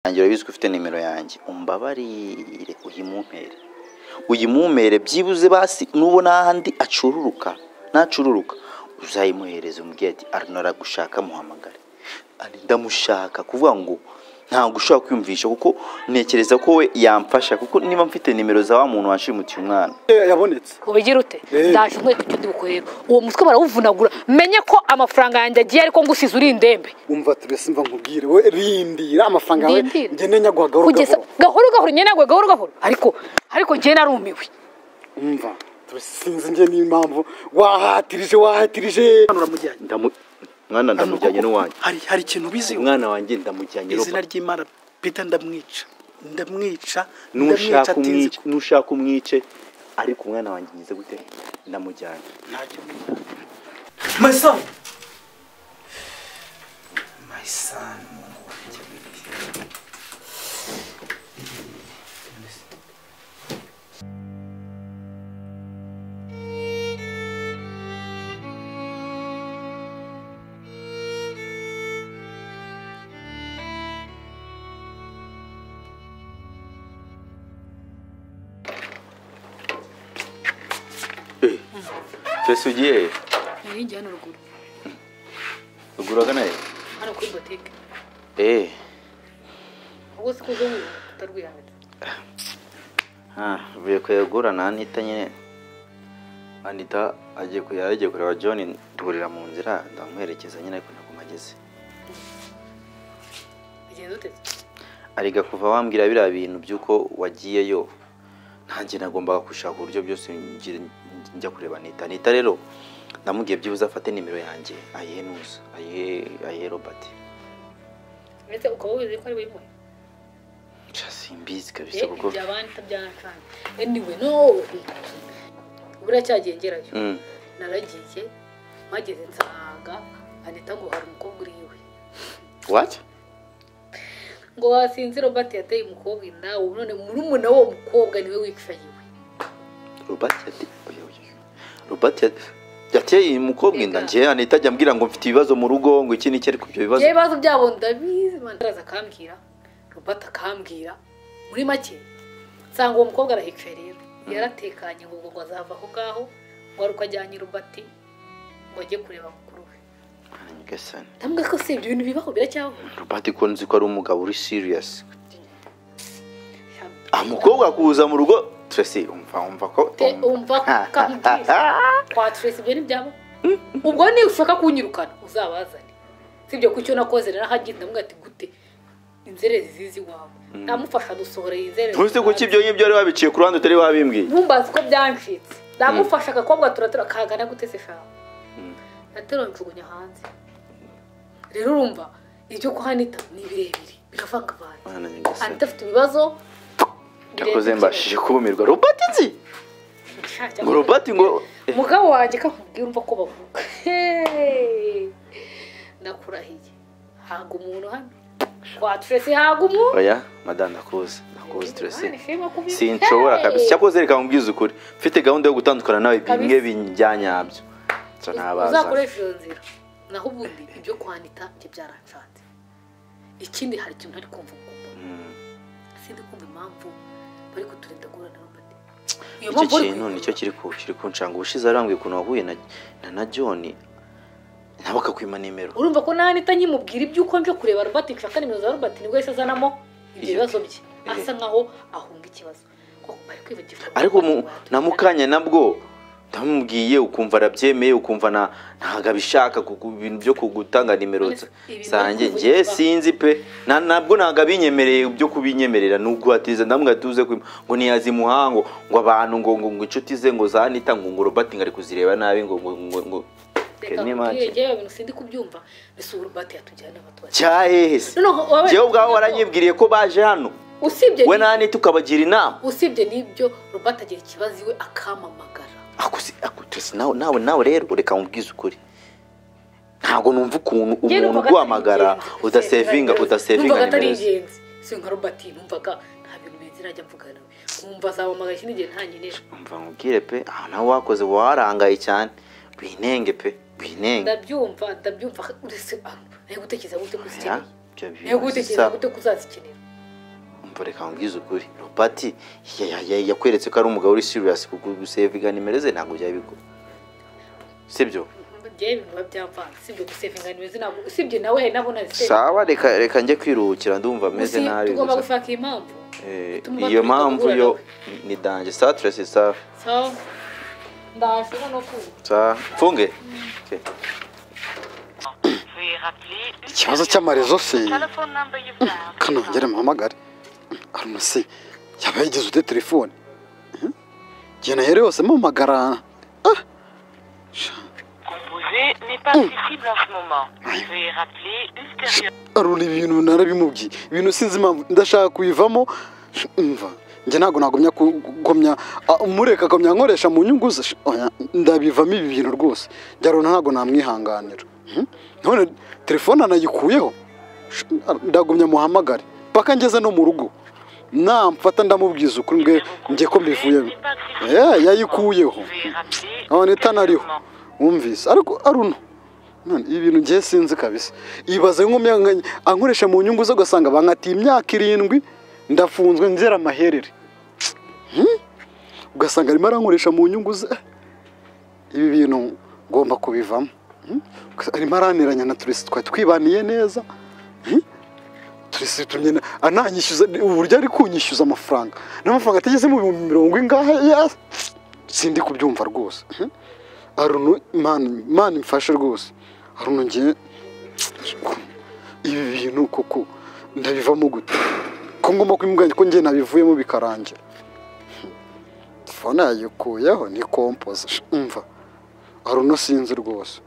yanjye urabizi ko ufite nimero yanjye umbabarire uyimumpere uyimumpere byibuze basi nubona ahandi acururuka nacururuka uzayimuhereze umubyeyi ati arino aragushaka muhamagare ari ndamushaka kuvuga ngo ntabwo ushobora kwiyumvisha kuko ntekereza ko we yamfasha kuko niba mfite nimero za wa muntu wanshimutiye umwana yabonetse ubigira ute Eh. ndaje nkwereka icyo ndi bukorere uwo mutwe barawuvunagura menye ko amafaranga yanjye agiye ariko ngusize uri indembe umva turese mva nkubwire we rindira amafaranga yawe Ndindira. ngende nyaguha gahoro kugeza gahoro gahoro gahoro nyine nagwe gahoro gahoro ariko ariko njye narumiwe umva turese sinzi njye n'impamvu wahatirije wahatirije hano uramujyanye Ndamu- mwana ndamujyanye n'uwanjye hari hari ikintu ubiziho umwana wanjye ndamujyanye izina ry'imana peter ndamwica ndamwica ndamwica n'ushaka atinze umwice nushaka umwice ariko umwana wanjye ngize gute ndamujyanye ntacyo my son my son Mungu wanjye w'ibiryo. twese ugiye he? nari njye hano ruguru ruguru agana he hano kuri botike eee ubwo si kuzo nkuru tutarwihanira bivuye kuyagura na anita nyine anita agiye ku- yari agiye kureba john duhurira mu nzira ndamuherekeza nyine ariko ntabwo mageze ugenda uteze ariga kuva wambwira biriya bintu by'uko wagiyeyo ntanjye nagombaga gushaka uburyo byose ngira- njya kureba anita anita rero ndamubwiye byibuze afate nimero yanjye ayihe nusa ayihe ayihe robert ndetse ukaba wize ko ari we imwe Sha, simbizi kabisa kuko ibyo abandi utabyanakanze anyway no buriya cyagiye ngerayo Mm. naragiye mpageze nsanga anita ngo hari umukobwa uri iwe what ngo wasinze robert yateye umukobwa inda ubu none murumuna w'uwo mukobwa niwe wipfa yiwe robert yati oya, oya. robert yati- yateye uyu mukobwa inda njye anita ajya ambwira ngo mfite ibibazo mu rugo ngo iki n'iki ariko ibyo bibazo ibyo bibazo byabo ndabizi man- araza akambwira robert akambwira muri make nsanga uwo mukobwa arahekwe rero yaratekanye ngo ngo azava aho ngaho ngo ari uko ajyanye robert ngo ajye kureba mukuru we nyagasani ndamubwira ko si ibyo bintu bibaho biracyabaho robert ko nzi ko ari umugabo uri serious umukobwa kuza mu rugo tracy umva umva ko Te- umva kamubwira twaturese ibyo ntibyaba ubwo niba ushaka kunyirukana uzabazane sibyo ku cyo nakoze narahagenda mubwira ati gute inzererezi zizi iwawe ndamufasha dusohora iyi nzererezi ntuzi kuki ibyo ngibyo wari wabiciye ku ruhande utari wabimbwiye ntumbaze uko byancitse ndamufasha agakobwa turatura kagana gute se shaho Mm. natera njugunya hanze rero urumva ibyo kwa anita ni birebire biravangavanga Mwana nyagasani. anita afite ibibazo yakoze birenze mbashije kubumirwa robert nzi ikibazo. ngo robert ngo eh, umugabo wanjye kakubwira umva ko bavuga Hey! ndakurahiye haga umuntu hano twaturese haga umuntu oya madame ndakuzi ndakuzi tracy Imana ishimwe ko ubizi. sinshobora Hey! kabisa cyakoze reka nkubwize ukuri mfite gahunda yo gutandukana nawe bimwe Kabisa. bijyanyabyo nso ntabaza uzakoresha iyo nzira naho ubundi ibyo kwandika byo byaranshatse ikindi hari ikintu ntari kumva ukumva Mm. sindi kumva impamvu bari kuturinda guhura na robert iyo icyo bari kintu nicyo kiri ku kiri kunshanga ubushize arambwiye ukuntu wahuye na na- na john nawe akakwima nimero urumva ko nta nita nkimubwira iby'uko nje kureba robert nshaka nimero za robert nibwo yahise azanamo ibyo Iyo- bibazo bye Eh. asa nkaho ahunga ikibazo ko bari kwibagirwa ariko mu- na mukanya nabwo ndamubwiye ukumva arabyemeye ukumva na ntabwo abishaka ku- ku bintu byo kugutanga nimero za- Ibi zanjye bari njye kuvugisha. sinzi pe na- nabwo ntabwo abinyemereye byo kubinyemerera ni uguhatiza ndamwe atuze kwima ngo ntiyazi muhango ngo abantu ngo ngo ngo inshuti ze ngo zanita ngo ngo robert ngo ari kuzireba nabi ngo ngo ngo ngo reka ni nkubwire make. njyewe ibintu sindi kubyumva mbese ubu robert yatujyana abatwatsi cyahehese Noneho wabaye- njyewe ubwawe waranyibwiriye ko baje hano usibye we ni- nani tukabagira inama usibye n'ibyo robert agira ikibazo iwe akamamagara akuzi akutese nawe nawe nawe rero reka nkubwize ukuri ntabwo numva ukuntu Njye umuntu numvaga atari uguhamagara ingenzi. udasevinga Numvaga udasevinga atari nimero ze ingenzi si nka robert numvaga nta bintu bimeze najya mvugana nawe nkumva azamamagara ikindi gihe ntankenera umva nkubwire pe aho nawe wakoze uba warangaye cyane winenge pe winenge ndabyumva ndabyumva uretse ah, nawe gutekereza gute Oya, kuzikenera ibyo nawe bintu gutekereza bisa gute kuzazikenera umva reka nkubwize ukuri robert ya- ya- yakweretse ko ari umugabo uri serious gusevinga nimero ze ntabwo byaba bigora sibyo njyewe ibintu biba byamvanga sibyo gusevinga nimero ntabwo usibye nawe hari n'abo nazisevinga sawa reka reka njye kwiruhukira ndumva ameze nabi tugomba gusa. gushaka iyi mpamvu Eh, Tugomba iyo kwiga mpamvu guhura yo nawe. ni danje saturesi safi sawa ndaje hano kuba sa mfunge Okay. ikibazo cy'amarezo se Telephone number you've dialed. kanongere mpamagare aruna se yaba yigeze ute telefone Mhm. igihe nahera yose mpamagara Ah, Composé n'est pas accessible en ce moment. Veuillez rappeler ultérieurement. aruna ibintu narabimubwiye ibintu sinzi impamvu ndashaka kuyivamo mva njye ntabwo nagumya kugomya ah, mureka akamya nkoresha mu nyungu ze Sh- oya, ndabivamo ibi bintu rwose njye aruna ntabwo namwihanganira Mhm. none telefone anayikuyeho Sh- ndagumya muhamagare mpaka ngeze no mu rugo namfata ndamubwiza ukuri mbwe njye ko mbivuyemo Eh, yayikuyeho Veuillez rappeler none itanariho ultérieurement. wumvise ariko aruno none ibi bintu ngiye sinzi kabisa ibaze nk'umwe nka- ankoresha mu nyungu ze ugasanga bankatiye imyaka irindwi ndafunzwe nzera amaherere Hmm? ugasanga arimo arankoresha mu nyungu ze ibi bintu ngomba kubivamo Hmm? Gusa arimo araniranya na turisi twari twibaniye neza Hmm? turisi tumye na- ananyishyuza uburyo ari kunyishyuza amafaranga n'amafaranga atageze mu bihumbi mirongo ingahe ya- sindi kubyumva rwose Hmm? arunu mani mani mfashe rwose arunu ngiye ibi bintu koko ndabivamo gute ko ngomba kwimuganya ko ngiye nabivuyemo bikarangira telefone yayikuyeho ni kompoze umva arunu sinzi rwose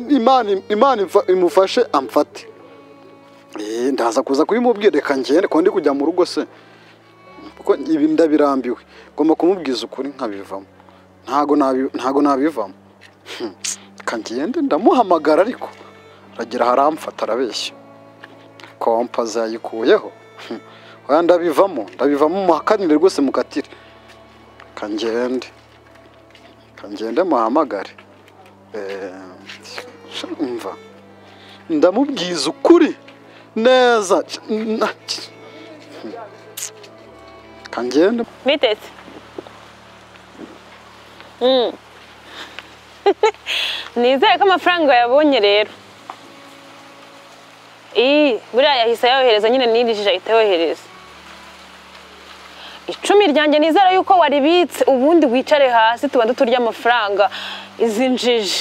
imana imana imfa- imufashe amfate Eh, ndaza kuza kubimubwira reka ngende kuko ndi kujya mu rugo se kuko ibi ndabirambiwe ngomba kumubwiza ukuri nkabivamo ntago nabi- ntago nabivamo Hmm, reka ngende ndamuhamagara ariko aragira haramfata arabeshya kompoze yayikuyeho Hmm, oya ndabivamo ndabivamo muhakanire rwose mukatire reka ngende reka ngende muhamagare Eh, umva ndamubwiza ukuri neza kangenda Biteze. Mm. Nizeye ko amafaranga yabonye rero. Ii, buriya yahise yohereza nyine nirishije ahita yohereza. Icumi ryanjye nizera yuko waribitse ubundi wicare hasi tubanze turya amafaranga izi njiji.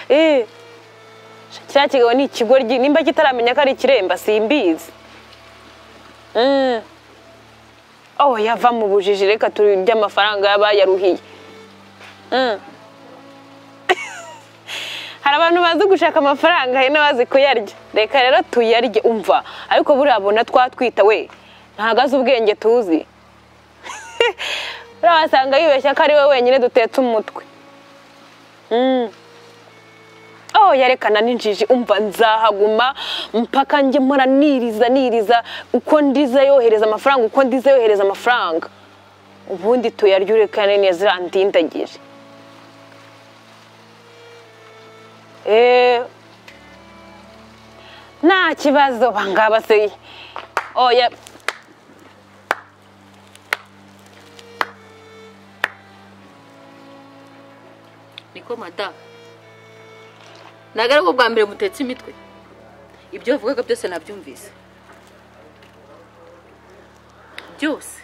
Ii, kiriya kigabo ni ikigoryi nimba kitaramenya ko ari ikiremba simbizi. Mm. Oh, yava mu bujiji reka turya amafaranga y'abayaruhiye. Mm. Hari abantu bazi gushaka amafaranga hari n'abazi kuyarya. Reka rero tuyarye umva. Ariko buriya abona twatwita we. Ntago azi ubwenge tuzi. Buriya wasanga yibeshya ko ari we wenyine dutetse umutwe. Mm. Oh, yarekana n'injiji umva nzahaguma mpaka njye mpora niriza niriza uko ndiza yohereza amafaranga uko ndiza yohereza amafaranga ubundi tuyarya urekane neza andindagije Eh, nta kibazo bangaba se oya niko madamu ntabwo ari bwo bwa mbere mutetse imitwe ibyo wavugaga byose nabyumvise byose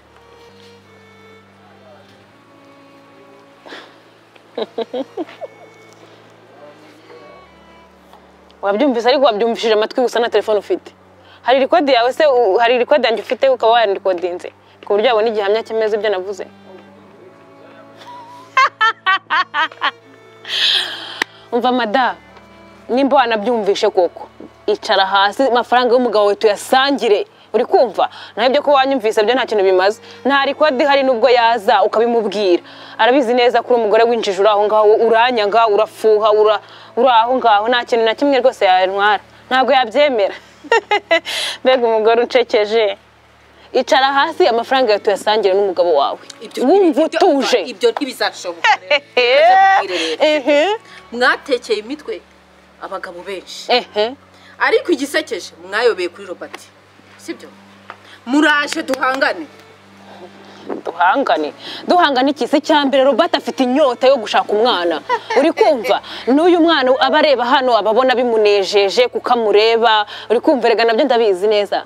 wabyumvise ariko wabyumvishije amatwi gusa na telefone ufite hari rikodi yawe se u- hari rikodi yanjye ufite ukaba wayandikodinze ku buryo wabona igihamya cyemeza ibyo navuze umva madamu nimba wanabyumvishe koko icara hasi amafaranga y'umugabo wawe tuyasangire uri kumva naho ibyo kuba wanyumvise byo nta kintu bimaze nta rikodi hari n'ubwo yaza ukabimubwira arabizi neza ko uri umugore w'injiji uri aho ngaho uranyanga urafuha ura- uri aho ngaho nta kintu na kimwe rwose yantwara ntabwo yabyemera mbega umugore ucekeje icara hasi amafaranga yawe tuyasangire n'umugabo wawe wumva utuje ibyo ntibizashoboka rero Maze mubwire rero. Ehe, mwatekeye imitwe abagabo benshi ehe. ariko igisekeje mwayobeye kuri robert sibyo muraje duhangane duhangane duhangane ikisi cya mbere robert afite inyota yo gushaka umwana uri kumva n'uyu mwana aba areba hano aba abona bimunejeje kuko amureba uri kumva erega nabyo ndabizi neza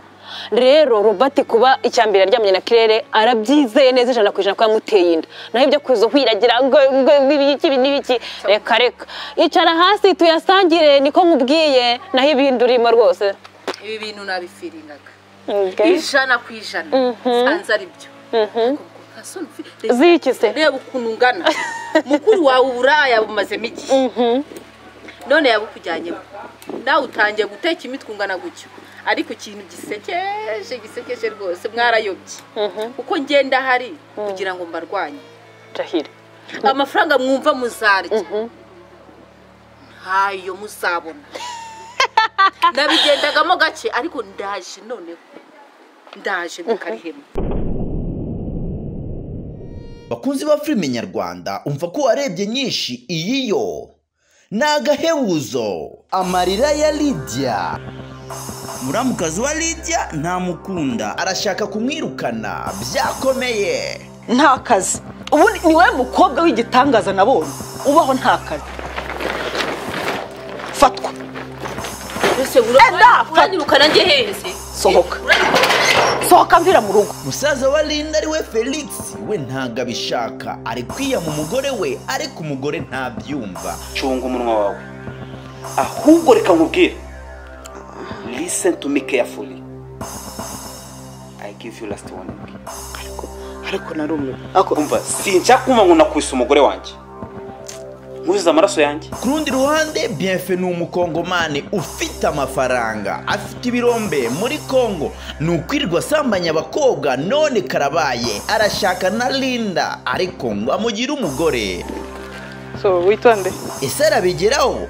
rero robert kuba icya mbere aryamye na kirere arabyizeye neza ijana ku ijana ko yamuteye inda naho ibyo kuza kwiragira ngo ngo ibiki ibi n'ibiki reka reka icara hasi tuyasangire niko nkubwiye naho ibindi urimo rwose ibi bintu nabifiringaga Okay. ijana ku ijana nsanze ari byo ziki se reba ukuntu ungana mukuru wawe uburaya bumazemo igihe none yabukujyanyemo nawe utangiye guteka imitwe ungana gutyo ariko ikintu gisekeje gisekeje rwose mwarayobye kuko ngenda ahari kugira ngo mbarwanye ndahira amafaranga mwumva muzarya ntayo muzabona nabigendagamo gake ariko ndaje noneho ndaje mukarihema bakunzi ba filime nyarwanda umva ko warebye nyinshi iyi yo ni agahebuzo amarira ya lidiya muramukazi wa lidiya ntamukunda arashaka kumwirukana byakomeye nta kazi ubundi ni wowe mukobwa w'igitangaza nabonye ubaho nta kazi fatwa mbese Enda! uranyirukana njye heze sohoka sohoka mvira mu rugo musaza wa linda ari we felix we ntabwo abishaka ari kwiyama umugore we ariko umugore ntabyumva cunga umunwa wawe ahubwo reka nkubwire listen to me carefully i give you last warning ariko narumiwe ako umva sinshaka kumva ngo nakwisa umugore wanjye nkuzize amaraso yanjye ku rundi ruhande bienfe ni umukongomani ufite amafaranga afite ibirombe muri kongo ni ukwirirwa asambanya abakobwa none karabaye arashaka na linda ariko ngo amugire umugore so witonde ese arabigeraho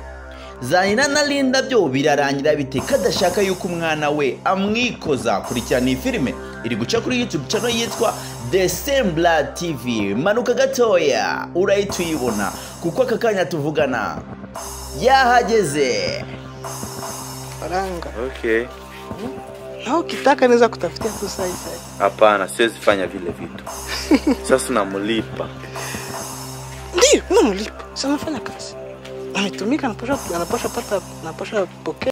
zanira na linda byo birarangira bite kadashaka yuko umwana we amwikoza kurikirana iyi filime iri guca kuri youtube channel yitwa desembla tv manuka gatoya urahita uyibona kuko aka kanya tuvugana yahageze faranga Okay. naho ukitaka neza kutafutia tu saisai Hapana, siwezi fanya vile vitu. Sasa namlipa. ndio namlipa sanafanya kazi ametumika anaposha anaposha pata anaposha pokea